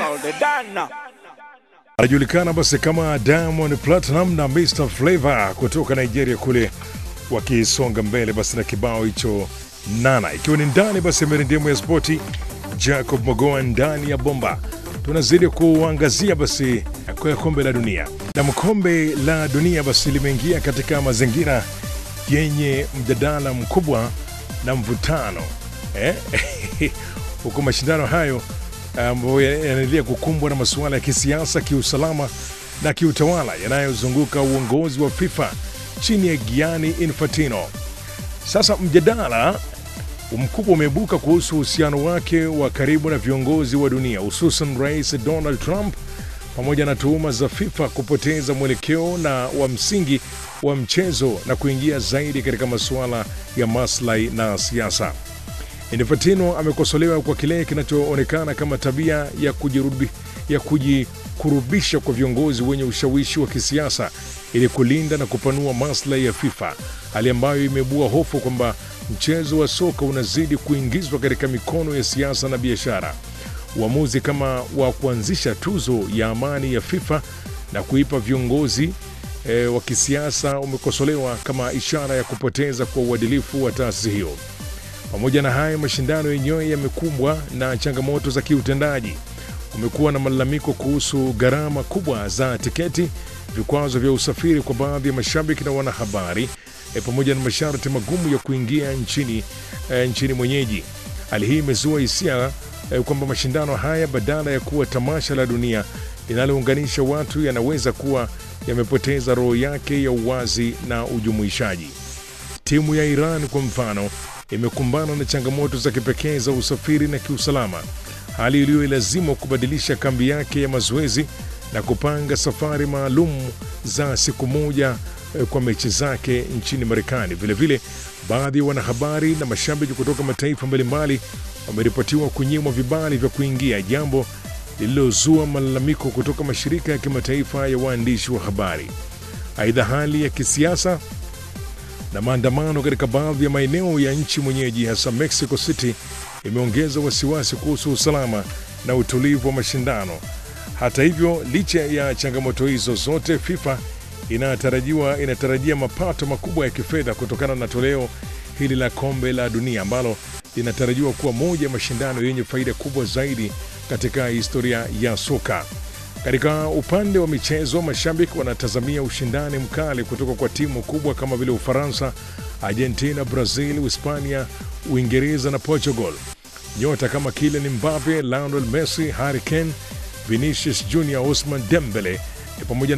anajulikana basi kama Diamond Platinum na Mr Flavor kutoka Nigeria kule wakisonga mbele basi na kibao hicho Nana, ikiwa ni ndani basi ya mirindimu ya spoti. Jacob Mogoa ndani ya bomba, tunazidi kuangazia basi kwa kombe la dunia, na kombe la dunia basi limeingia katika mazingira yenye mjadala mkubwa na mvutano eh? huku mashindano hayo ambayo yanaendelea kukumbwa na masuala ya kisiasa, kiusalama na kiutawala yanayozunguka uongozi wa FIFA chini ya Gianni Infantino. Sasa mjadala mkubwa umeibuka kuhusu uhusiano wake wa karibu na viongozi wa dunia, hususan Rais Donald Trump, pamoja na tuhuma za FIFA kupoteza mwelekeo na wa msingi wa mchezo na kuingia zaidi katika masuala ya maslahi na siasa. Infantino amekosolewa kwa kile kinachoonekana kama tabia ya kujirubi, ya kujikurubisha kwa viongozi wenye ushawishi wa kisiasa ili kulinda na kupanua maslahi ya FIFA, hali ambayo imeibua hofu kwamba mchezo wa soka unazidi kuingizwa katika mikono ya siasa na biashara. Uamuzi kama wa kuanzisha tuzo ya amani ya FIFA na kuipa viongozi e, wa kisiasa umekosolewa kama ishara ya kupoteza kwa uadilifu wa taasisi hiyo. Pamoja na hayo, mashindano yenyewe yamekumbwa na changamoto za kiutendaji. Kumekuwa na malalamiko kuhusu gharama kubwa za tiketi, vikwazo vya usafiri kwa baadhi ya mashabiki na wanahabari, e, pamoja na masharti magumu ya kuingia nchini, e, nchini mwenyeji. Hali hii imezua hisia e, kwamba mashindano haya badala ya kuwa tamasha la dunia linalounganisha watu yanaweza kuwa yamepoteza roho yake ya uwazi na ujumuishaji. Timu ya Iran kwa mfano imekumbana na changamoto za kipekee za usafiri na kiusalama, hali iliyoilazimu kubadilisha kambi yake ya mazoezi na kupanga safari maalum za siku moja kwa mechi zake nchini Marekani. Vilevile, baadhi ya wanahabari na mashabiki kutoka mataifa mbalimbali wameripotiwa kunyimwa vibali vya kuingia, jambo lililozua malalamiko kutoka mashirika ya kimataifa ya waandishi wa habari. Aidha, hali ya kisiasa na maandamano katika baadhi ya maeneo ya nchi mwenyeji hasa Mexico City imeongeza wasiwasi kuhusu usalama na utulivu wa mashindano. Hata hivyo, licha ya changamoto hizo zote, FIFA inatarajiwa inatarajia mapato makubwa ya kifedha kutokana na toleo hili la kombe la dunia ambalo linatarajiwa kuwa moja ya mashindano yenye faida kubwa zaidi katika historia ya soka. Katika upande wa michezo, mashabiki wanatazamia ushindani mkali kutoka kwa timu kubwa kama vile Ufaransa, Argentina, Brazil, Hispania, Uingereza na Portugal. Nyota kama Kylian Mbappe, Lionel Messi, Harry Kane, Vinicius Junior, Ousmane Dembele pamoja